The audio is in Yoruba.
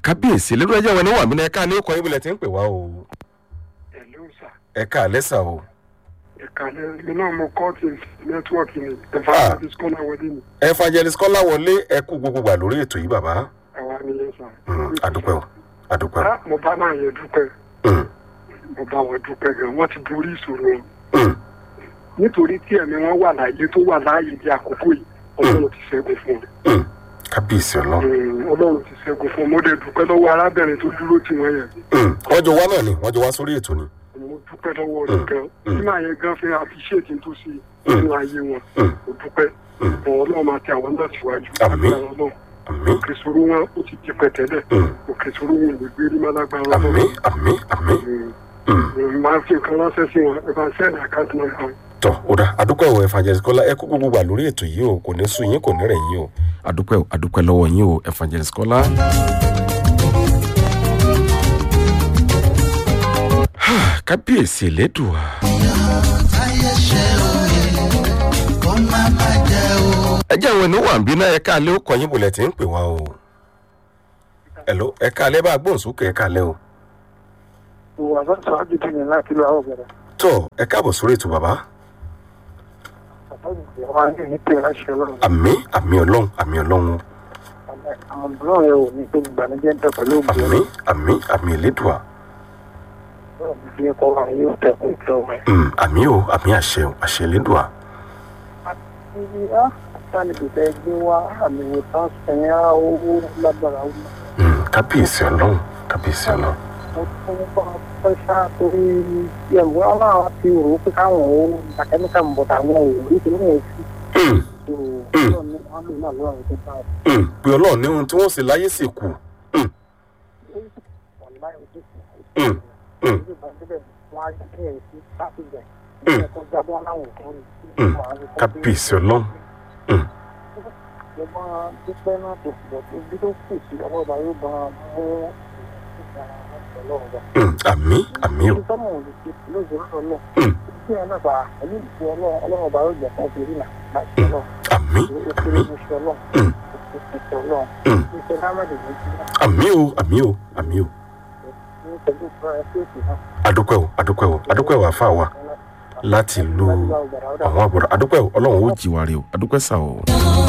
kábíyèsí lórí ẹjẹ wọn ni wà mí náà ẹka ní ọkọ ibùlẹ tí ń pè wá o ẹ̀lú sà ẹka àlẹsà o ẹ̀ka lẹ́yìn náà mo kọ́ ti nẹ́tíwọ́ọ̀kì ni evangelist kọ́lá wọlé ni evangelist kọ́lá wọlé ẹkú gbogbo gbà lórí ètò yìí bàbá àwa ni yẹn sà. Mm, àdúpẹ́ o àdúpẹ́ o Ah, mo bá máa yẹ dúpẹ́ Mm, mo bá wọn dúpẹ́ gan wọ́n ti borí ìṣòro wọn mm, nítorí tí ẹ̀mí wọn wà láàyè tó wà láàyè di àkókò yìí ọlọ́run ti ṣẹ́gun fún wọn. mm. kábíyèsí ọlọ́run Mm, ọlọ́run ti ṣẹ́gun fún wọn mo dẹ̀ dúpẹ́ lọ́wọ́ arábìnrin tó dúró tì wọ́n yẹn Mm, wọ́n jọ wá náà ni wọ́n jọ wá sórí ètò ni mo dúpẹ́ lọ́wọ́ rẹ̀ gan Mm. tí màá yẹn gan fi àfiṣètì tó sí nínú ayé wọn Mm. mo dúpẹ́ Mm. ọlọ́run máa tẹ àwọn náà síwájú Àmín. Agbára Ọlọ́run. àmì òkè sòrò wọn ó ti di pẹ̀tẹ́lẹ̀ Mm. òkè sòrò wọn ò lè gbé rí málágbára àmì àmì àmì Mm. Mm, máa fi nǹkan ránṣẹ́ sí wọn ẹ bá ń sẹ́ẹ̀dì àkáǹtì náà kan. tọ ó dá àdúpẹ́ o evangelist kọ́lá ẹ kú gbogbo gbà lórí ètò yìí o kò ní sùn yín kò ní rẹ̀ yín o àdúpẹ́ o àdúpẹ́ lọ́wọ́ yín o evangelist kọ́lá. kábíyèsí elédùà ẹ jẹ́ àwọn ènìyàn wà ń bí náà ẹ̀ka alẹ́ ó kọ́ yín bọ̀lẹ̀ tí ń pè wá o ẹ̀ló ẹ̀ka alẹ́ bá gbóhùn sókè ẹ̀ka alẹ́ o ìwà sọ́tọ̀ ágídí ni láti lọ àwọn ọ̀gbẹ̀rẹ̀ tọ ẹ káàbọ̀ sórí ètò bàbá àwọn ayé ní pé láṣẹ ọlọ́run àmì àmì ọlọ́run àmì ọlọ́run àwọn ọ̀dọ́ rẹ̀ ò ní pé ìgbàlejò ń tẹ̀ pẹ̀lú òbí àmì àmì àmì elédùà ọlọ́run fi ẹ̀kọ́ wa yóò tẹ̀ kó ìjọ rẹ̀. Mm, àmì o àmì àṣẹ o àṣẹ elédùà ibi á sálẹ̀ bẹ̀rẹ̀ gbé wá àmì ìwòsàn sẹ̀yìn á owó lágbára wọn. Mm, kábíyèsí ọlọ́run kábíyèsí ọlọ́run mo tún bá fẹ́ ṣá torí ẹ̀wọ́ aláwọ̀ ti rò ó pé káwọn ò àkẹ́míkà ń bọ̀ táwọn ò rí kí wọ́n fi Mm, ọlọ́run ní wọ́n lò náà lọ́rùn tó bá mm, pé ọlọ́run ní ohun tí wọ́n sì láyé sì kù Mm, wọn láì ojú sí mm, mm, ojú bá débẹ̀ wọ́n á yẹ kí ẹ̀ sí láti bẹ̀ Mm. ẹ̀kọ́ jábọ́ aláwọ̀ kan rí mm, kábíyèsí ọlọ́run Mm, mo máa dúpẹ́ náà tó pọ̀ tó bí tó kù sí ọwọ́ ọba yóò bá mú ọlọ́run bá. mm, àmì àmì o ìtọ́nà ò lè ṣe lóòjọ́ lọ́lọ́ Mm, tí ẹ náà bá pẹ̀lú ìfú ọlọ́run ọlọ́run ọba yóò jẹ́ fún ìrírí náà láti ọlọ́run àmì ó kéré ní iṣẹ́ ọlọ́run Mm. ó kéré ní ọlọ́run Mm, iṣẹ́ lámàdé ní ti náà àmì o àmì o àmì o ní pẹ̀lú ìfúra ẹgbẹ́ òsì náà. adúpẹ́ o adúpẹ́ o adúpẹ́ o àfa wa láti lu àwọn àbúrò adúpẹ́ o ọlọ́run ó jì wá rí o adúpẹ́ sà o.